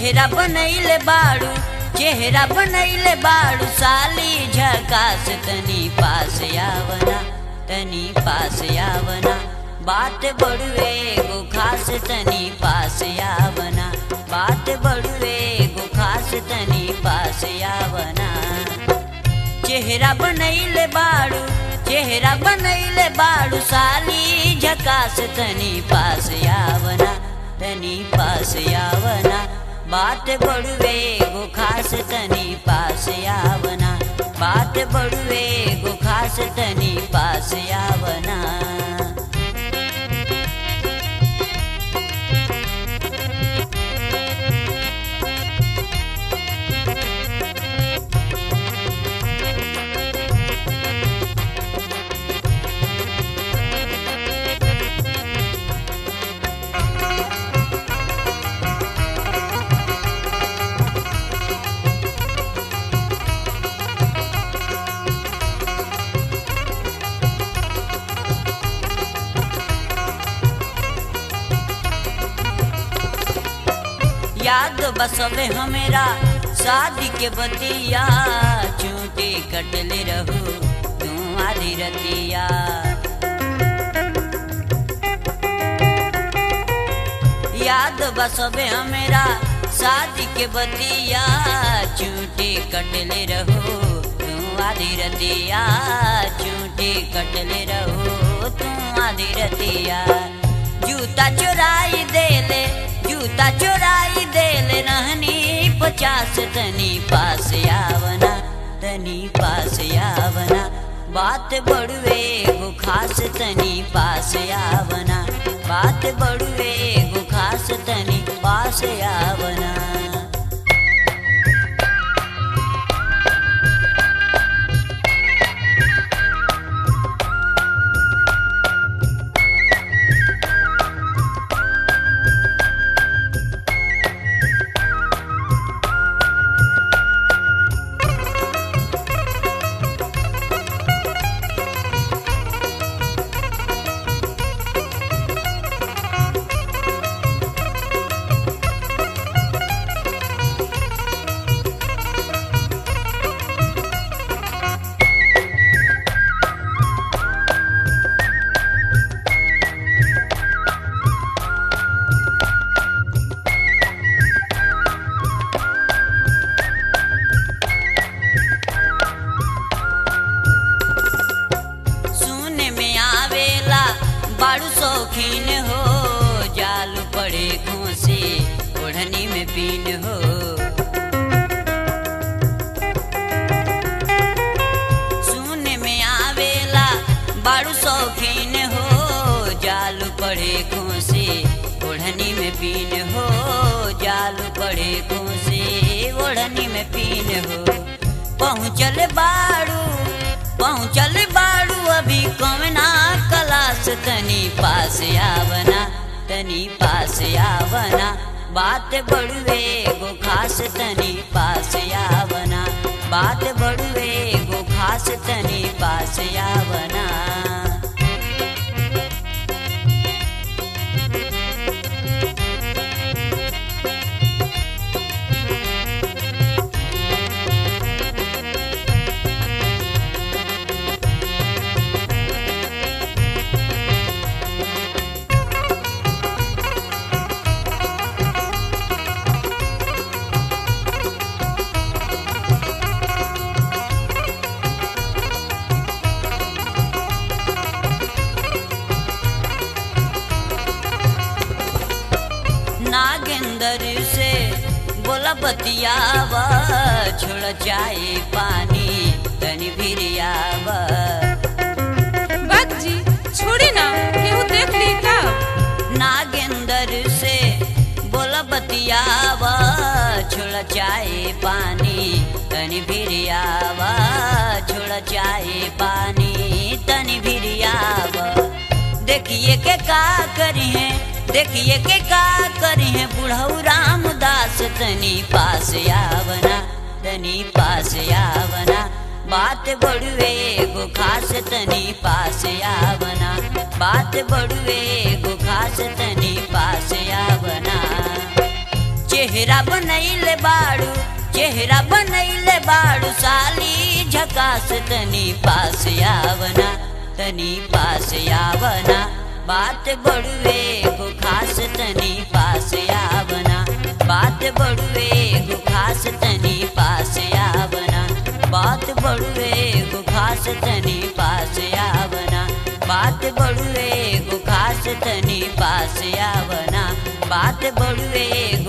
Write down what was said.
चेहरा बनैले बाड़ू चेहरा बनैले बाड़ू साली झकास तनी पास आवना तनी पास आवना बात बड़ुए गो खास तनी पास आवना बात बड़ुए गो खास तनी पास आवना चेहरा बनैले बाड़ू चेहरा बनैले बाड़ू साली झकास तनी पास आवना तनी पास आवना बात बड़ुए गो खास तनी पास आवना बात बड़ुए गो खास तनी पास आवना याद बसवे हमेरा शादी के बतिया चूटे कटले रहू तू आधी रतिया याद बसवे हमेरा शादी के बतिया चूटे कटले रहू तू आधी रतिया चूटे कटले रहू तू आधी रतिया जूता चुराई देले जूता चुराई देले रहनी पचास तनी पास आवना तनी पास आवना बात बड़ुए गो खास तनी पास आवना बात बड़ुए गो खास तनी पास आवना सुने में आवेला बाड़ू शौकीन हो जाल पड़े घूसे ओढ़नी में पीन हो सुने में आवेला बाड़ू शौकीन हो जाल पड़े घूसे ओढ़नी में पीन हो जाल पड़े घूसे ओढ़नी में पीन हो पहुँचल बाड़ू पहुँचल बाड़ू अभी कमना कलास तनी पास आवना तनी पास आवना बात बड़ुए गो खास तनी पास आवना बात बड़ुए गो खास तनी पास आवना नागेंदर से बोला बतियावा छोड़ जाए पानी तनी भिरियावा बात जी छोड़ी ना केहू देख ली का नागेंदर से बोला बतियावा छोड़ जाए पानी तनी भिरियावा छोड़ जाए पानी तनी भिरियावा देखिए के का करी है देखिए के का करी है बुढ़ऊ रामदास तनी पास आवना तनी पास आवना बात बड़ुए गो खास तनी पास आवना बात बड़ुए गो खास तनी पास आवना चेहरा बनैले बाड़ू चेहरा बनैले बाड़ू साली झकास तनी पास आवना तनी पास आवना बात बड़ुए गो खास तनी पास आवना बात बड़ुए गो खास तनी पास आवना बात बड़ुए गो खास तनी पास आवना बात बड़ुए गो खास तनी पास आवना बात बड़ुए